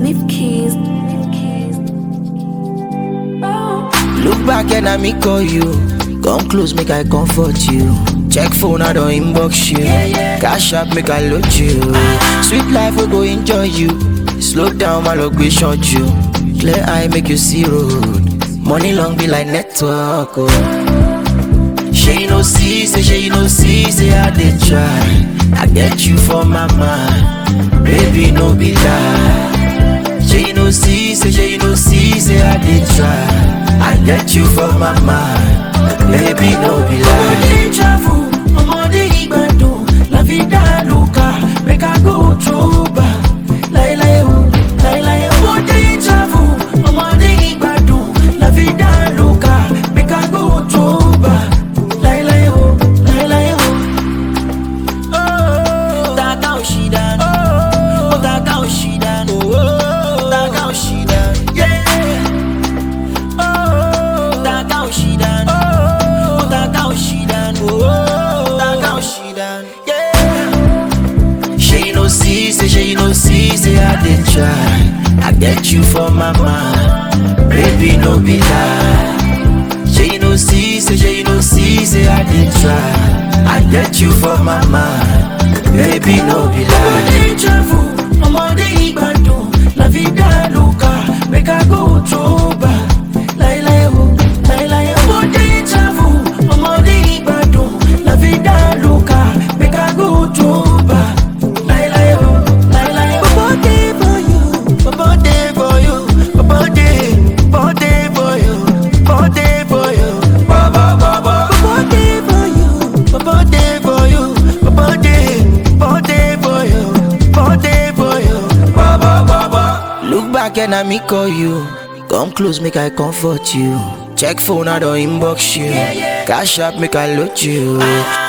Leaf keys. Leaf keys. Oh. Look back and I me call you. Come close, make I comfort you. Check phone, I don't inbox you. Cash up, make I load you. Sweet life, we go enjoy you. Slow down, my luck, we short you. Clear eye, make you see road. Money long be like network. Oh. She no see, say she no see, say I did try. I get you for my mind, baby no be lie. She no see, say she no see, say I did try. I get you for my mind, baby no be lie. Ọmọdé travel, ọmọdé ìgbàdùn, la fi dá lùkà, make I go through back. Láíláí o, láíláí o. Ọmọdé travel, ọmọdé ìgbàdùn, la fi dá lùkà, make I go through back. Láíláí o, láíláí o. Taka òṣìdá, ó taka òṣìdá, taka òṣìdá, yeah. Taka òṣìdá, ó taka òṣìdá, taka òṣìdá, yeah. She no see, say she no see, say I did try. I get you for my mind, baby no be lie. She no see, say she no see, say I did try. I get you for my mind, baby no be lie. Ọmọdé travel, ọmọdé ìgbàdùn, la fi dá lùkà, make I go through back. Láíláí o, láíláí o. Ọmọdé travel, ọmọdé ìgbàdùn, la fi dá lùkà, make I go through back. Láíláí o, láíláí o. Bobo dey for you, Bobo dey for you, Bobo dey, Bobo dey for you, Bobo dey for you, Bobo Bobo. Bobo dey for you, Bobo dey for you, Bobo dey, Bobo dey for you, Bobo dey for you, Bobo Bobo. Look back and I me call you, come close make I comfort you. Check phone I don't inbox you, cash up make I load you.